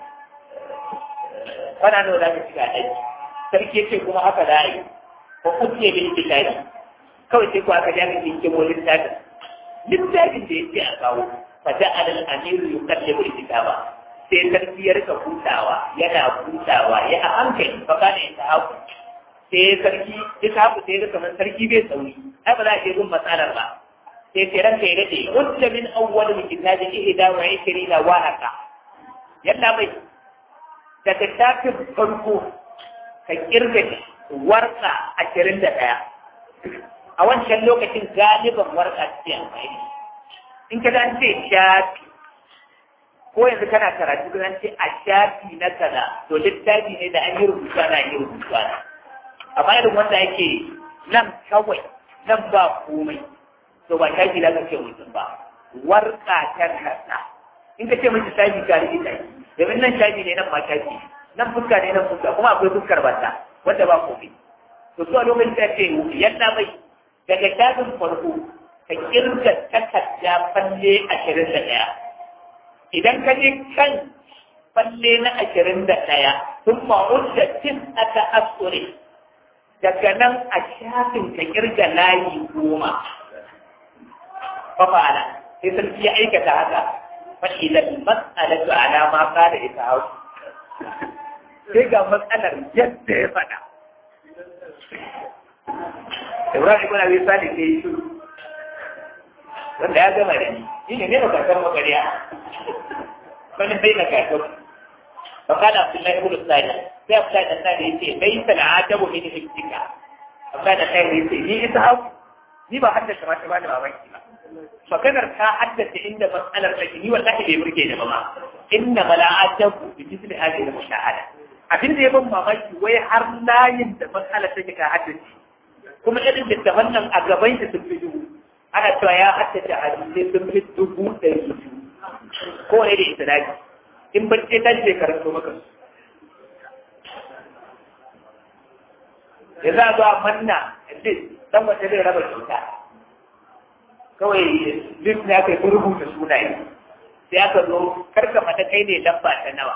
[SPEAKER 1] kana nawa za ka shiga ɗaki sarki yake kuma haka za a yi ko kuke bin littafi kawai sai ko aka ja ka jinke mo littafin littafin da yake a kawo fa da alal amiru yukallibu kitaba sai sarki ya rika hutawa yana hutawa ya a hankali fa kana yin tahaku sai sarki ya tahaku sai ya kamar sarki bai sauri ai ba za a je gun matsalar ba sai ce ranka ya daɗe wanda min awwal min kitabi ihda wa ishrina wa haka yalla mai daga tafin farko ka kirga warka ashirin da ɗaya a wancan lokacin galiban warka ce amfani in ka an ce shafi ko yanzu kana karatu ka ce a shafi na kaza to littafi ne da an yi rubutu ana yi rubutu ana amma irin wanda yake nan kawai nan ba komai to ba shafi da kake mutum ba warka ta kasa in ka ce mutum shafi ka rike shi domin nan shafi ne nan ma shafi nan fuska ne nan fuska kuma akwai fuskar bata wanda ba komai to zuwa lokacin da ce yadda mai daga shafin farko ka kirga takarda falle ashirin da ɗaya idan ka je kan falle na ashirin da ɗaya sun ma'udda tin aka asure daga nan a shafin ka kirga layi goma fafa'ala sai sarki ya aikata haka fa'ilan mas'alatu ala ma qala ita hau sai ga matsalar yadda ya faɗa Ibrahim ibn Abi Salih sai shi wanda ya gama da ni shi ne ne makakar magariya wani bai na kakar فقال عبد الله بن الصالح sai Abdullahi dan Sani yace laysa al'adabu min hikka Abdullahi dan Sani yace ni ita hau ni ba haddace ma ta ba da mamaki ba maganar ta haddace inda matsalar take ni wallahi bai burge ni ba ma inna mala'ataku bi misli hadhihi al-mushahada abin da ya ban mamaki wai har layin da matsalar take ka haddace kuma irin da wannan a gaban shi sun fi dubu ana cewa ya haddace hadisai sun fi dubu ɗari biyu ko ne da isnadi in bacce ta ce karanto maka ya za a zo a manna list dan wata zai raba kyauta kawai list ne aka yi rubuta sunaye sai aka zo karka mata kai ne lamba ta nawa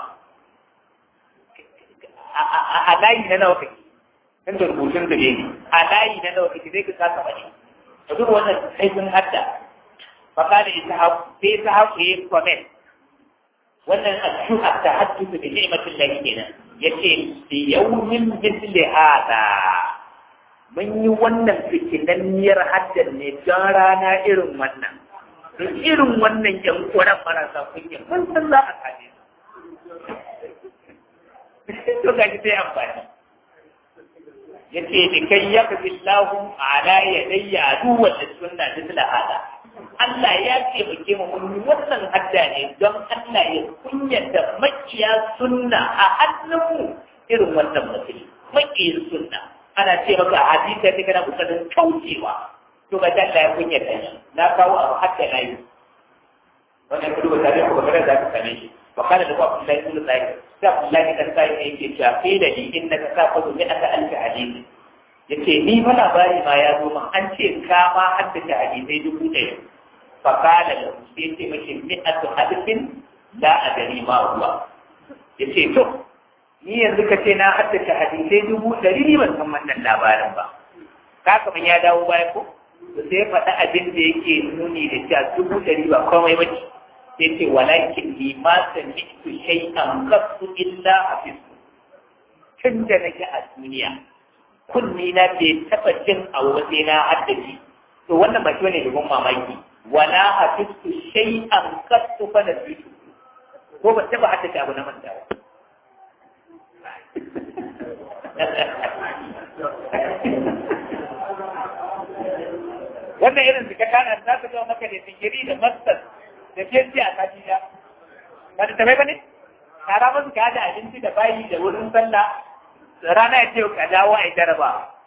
[SPEAKER 1] a layi na nawa kake tun da rubutun da ne a layi na nawa kake zai ka kasa bane da duk wannan sai sun hadda faka da ita haku sai ita haku ya yi comment wannan ashuha ta haddusu da ni'matin lahi kenan yace bi yawmin mithli hada mun yi wannan fitinanniyar haddar ne don rana irin wannan da irin wannan yan kuran marasa kunya mun san za a kaje to ga shi sai amfani yace da kai ya fi lahu ala yadayya duwal sunna mithla hada Allah ya taimake mu mun yi wannan hadda ne don Allah ya kunyata makiya sunna a hannunmu irin wannan mutum makiyin sunna ana ce maka a hadisa ne kana kokarin kaucewa to ga Allah ya kunyata shi na kawo abu hadda na yi wannan kudu ba tare ko bakara da ka same shi wa kana da Abdullahi ibn Sa'id sai Abdullahi kan sai ne yake cewa kai da ni innaka saqatu min aka alka hadisi yace ni fa labari ma ya zo min an ce ka ma haddace hadisai dubu ɗaya fa kana da sai ce mace mi'atu hadithin la adari ma huwa ya ce to ni yanzu ka ce na haddace hadisai dubu ɗari ni ban san wannan labarin ba ka kaman ya dawo baya ko sai ya faɗi abin da yake nuni da cewa dubu ɗari ba komai ba ce sai ce walakin ni ma sami'tu shay'an qattu illa hafizu tun da nake a duniya kunni na bai taɓa jin a waje na haddace to wannan ba shi ne domin mamaki wala hafiztu shay'an qattu fa nasitu ko ba taɓa haddace abu na manta ba wannan irin suka kana za ka zama maka da digiri da master da PhD a sati da ba da tabai ba ne tara masu ka da abinci da bayi da wurin sallah rana ya ce ka dawo a yi jaraba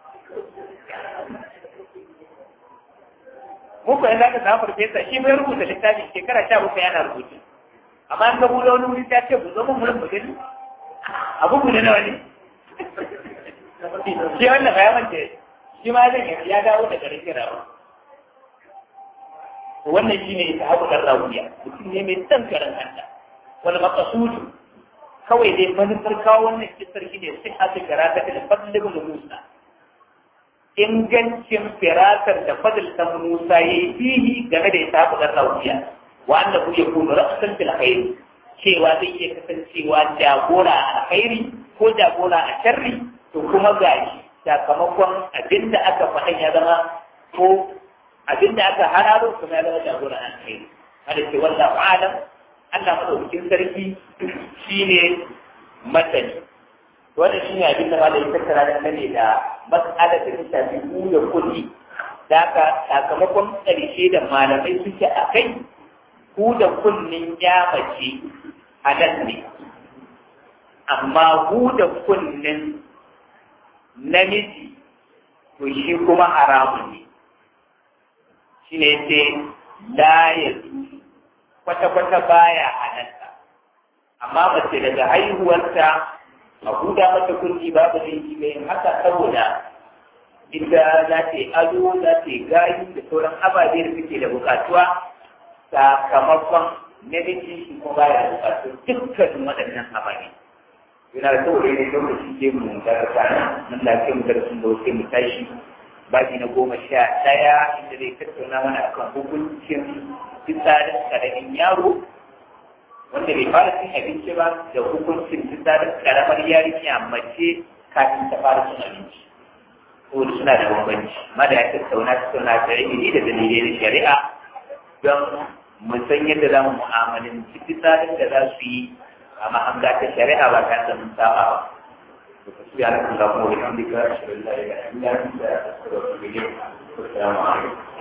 [SPEAKER 1] muku yanzu aka samu farfesa shi bai rubuta littafi shekara sha bakwai yana rubutu amma an ga buɗe wani wuri ta ce ku zo mun wurin mu gani abu ku nawa ne shi wannan ba ya mance shi ma zan ya dawo da garin kirawa wannan shi ne ta haɓu ɗan rawiya mutum ne mai son karan kanta wani makasudu kawai dai manufar kawo wannan kisar shi ne sai aka gara ta da fadlin musa ingancin firatar da fadl ta musa ya yi fihi game da ita haɓu ɗan rawiya wa annahu yakunu ra'san fil khair cewa zai iya kasancewa jagora a alkhairi ko jagora a sharri to kuma gashi sakamakon abinda aka faɗa ya zama ko abinda aka hararo kuma ya zama jagora a alkhairi hada ce wallahu alam Allah madaukakin sarki shine masani wannan shine abin da malai tattara da kane da mas'alar da ta shafi ku da kulli da haka sakamakon ƙarshe da malamai suke a kai ku da kunnin ya mace halal ne amma ku da kunnin namiji to shi kuma haramun ne shi ne ce la ya kwata-kwata baya halatta amma mace daga haihuwarta a huda mata kunni babu laifi mai haka saboda inda za ta yi ado za ta yi gayi da sauran ababe da suke da bukatuwa sakamakon namiji shi kuma baya da bukatu dukkanin waɗannan ababe yana da saboda ne lokaci ke mu daga kana nan lafiya mu daga sun da wasu mu tashi baki na goma sha ɗaya inda zai tattauna mana akan hukuncin fitsarin karamin yaro wanda bai fara cin abinci ba da hukuncin fitsarin karamar yarinya mace kafin ta fara cin abinci ko suna da bambanci ma da ya tattauna tattauna da ilimi da dalilai na shari'a don mu san yadda za mu mu'amalanci fitsarin da za su yi a mahanga ta shari'a ba tare da mun saba ba سبحانك اللهم وبحمدك اشهد ان لا اله الا انت استغفرك واتوب اليك والسلام عليكم